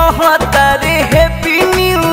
कहता रे happy new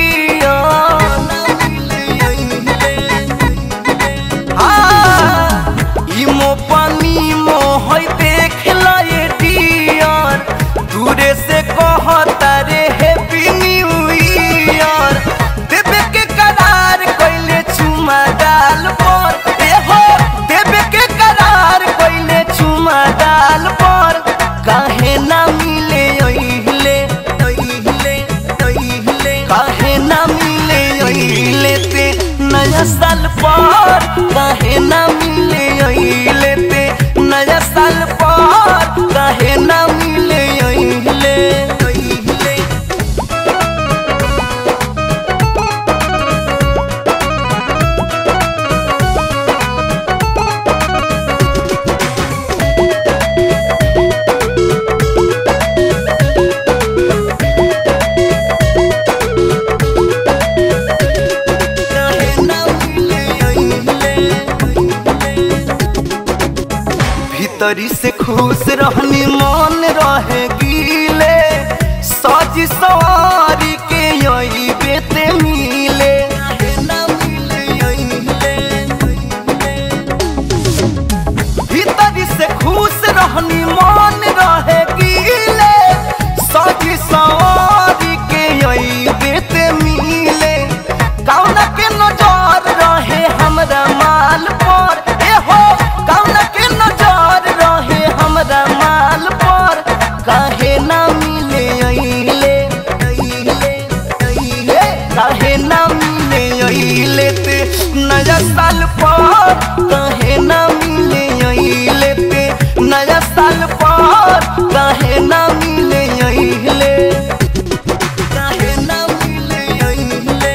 year इमो पानी मोहई देख लाए डियर दूरे से कहता रे हैप्पी न्यू ईयर देवे के करार कइले चुमा डाल पर ए हो देवे के करार कइले चुमा डाल पर काहे ना मिले ओइले ओइले ओइले काहे ना मिले ओइले ते नया साल पर काहे ना मिले ओइले ते नया साल पर काहे ना मिले ओइले ओइले काहे ना मिले ओइले भीतरी से खुश रहनी मन रहे गीले सज सवारी के यही बेते मिले भीतरी से खुश रहनी मन रहे गीले सज सवारी के यही बेते मिले कौन के नजर रहे हमरा माल पर ए हो कौन के नजर रहे हमरा माल पर काहे ना मिले अइले अइले अइले काहे ना मिले अइले ते नया साल पर काहे ना मिले अइले ते नया साल पर काहे ना मिले अइले काहे ना मिले अइले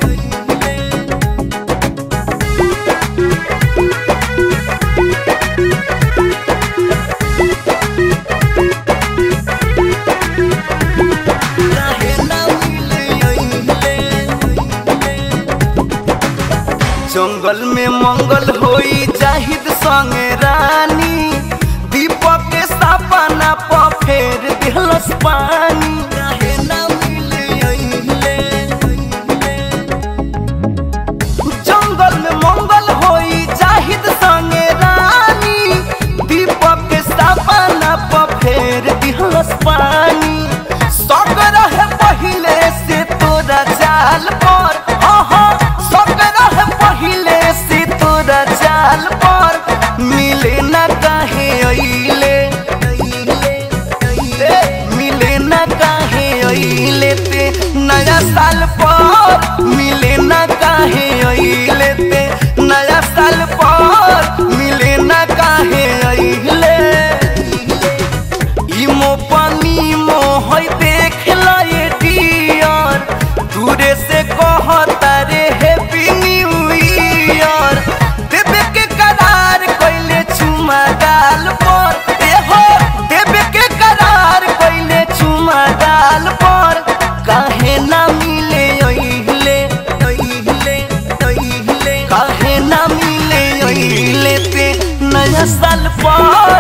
जंगल में मंगल होई जाहिद संगे रानी दीपक के सपना प फेर दिलस पानी जंगल में मंगल होई जाहिद संगे रानी दीपक के सपना प फेर दिलस पानी सब रहे पहिले से तोरा चाल पर हाँ हाँ सब रहे पहिले से तोरा चाल पर मिले न काहे अइले अइले मिले न काहे अइले ते नया साल पर मिले न काहे अइले ते नया साल पर मिले न काहे अइले इमो पानी मोहई देख लाए डियर दूरे से कहता रे हैप्पी न्यू ईयर देवे के करार कइले चुमा डाल पर ए हो देवे के करार कइले चुमा डाल पर काहे ना मिले ओइले ओइले ओइले काहे ना मिले ओइले ते नया साल पर